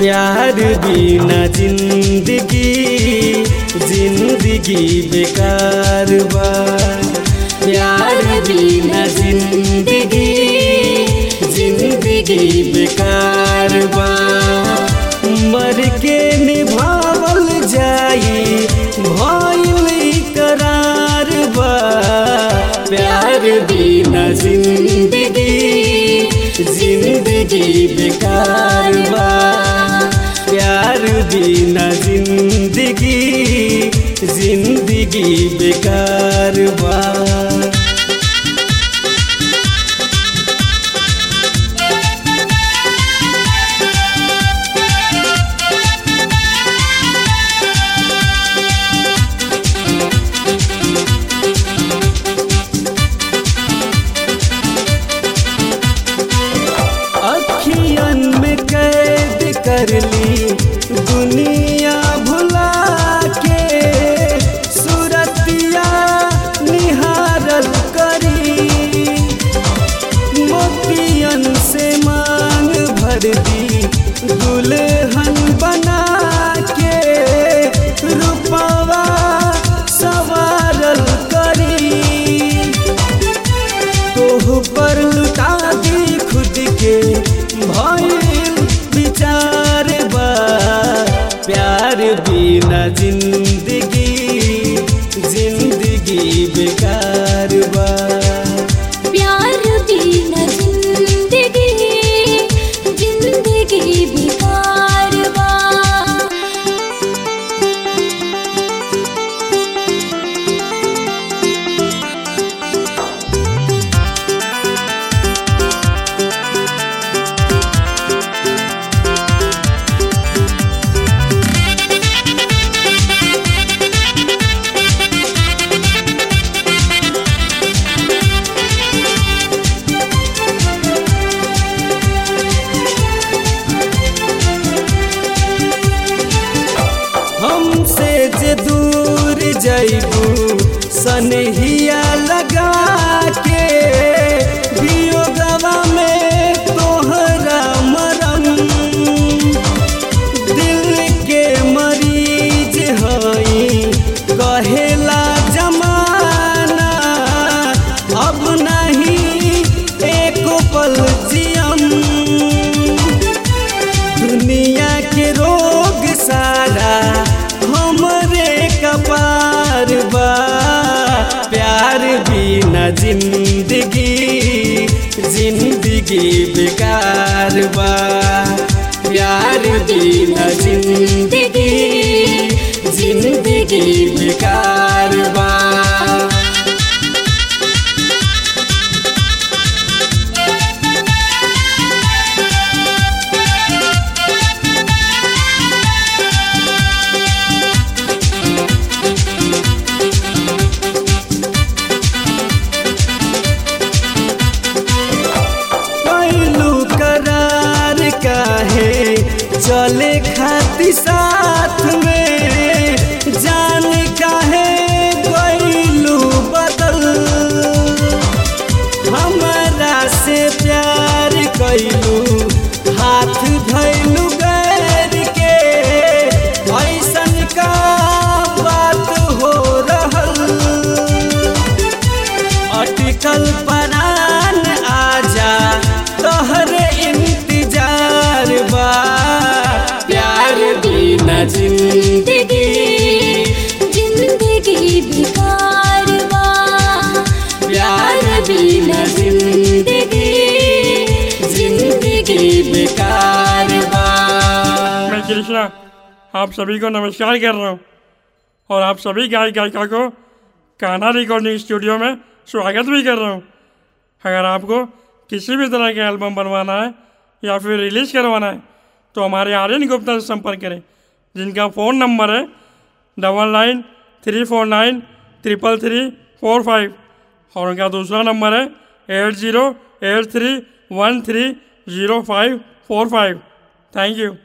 प्यार बिना जिंदगी जिंदगी बेकार बा प्यार बिना जिंदगी जिंदगी बेकार बा मर के निभावल जाई भइल करार बा प्यार बिना जिंदगी जिंदगी बेकार बा प्यार बिना जिंदगी जिंदगी बेकार बा अखियन में कैद कर ली दुनिया भुला के सुरतिया निहारल करी मोतियन से मांग भर दी दुल्हन बना के रूपवा सवारल करी तोह पर लुटा दी खुद के भइल विचार बा प्यार बिना जिंदगी जिंदगी बेकार बा प्यार बिना जिंदगी जिंदगी बेकार बा हमसे जे दूर जैबू सनहिया लगा के वियोगवा में तोहरा मरम दिल के मरीज हई कहेला जमाना अब नहीं एक पल जियम दुनिया के रोग सारा हमरे कपार बा प्यार बिना जिंदगी जिंदगी बेकार बा प्यार बिना जिंदगी जिंदगी बेकार बा पहलू करार काहे चले खाती साथ में जान काहे गईलू बदल हमारा से प्यार कैलू हाथ धैलू गैर के ऐसन का बात हो रहल अटकल परान आजा तोहरे इंतजार बा प्यार बिना जिंदगी जिंदगी बेकार बा प्यार बिना जिंदगी जिंदगी बेकार बा मैं कृष्णा आप सभी को नमस्कार कर रहा हूँ और आप सभी गायक गायिका को कान्हा रिकॉर्डिंग स्टूडियो में स्वागत भी कर रहा हूँ अगर आपको किसी भी तरह का एल्बम बनवाना है या फिर रिलीज़ करवाना है तो हमारे आर्यन गुप्ता से संपर्क करें जिनका फ़ोन नंबर है double nine three four nine triple three four five और उनका दूसरा नंबर है eight zero eight three one three zero five four five thank you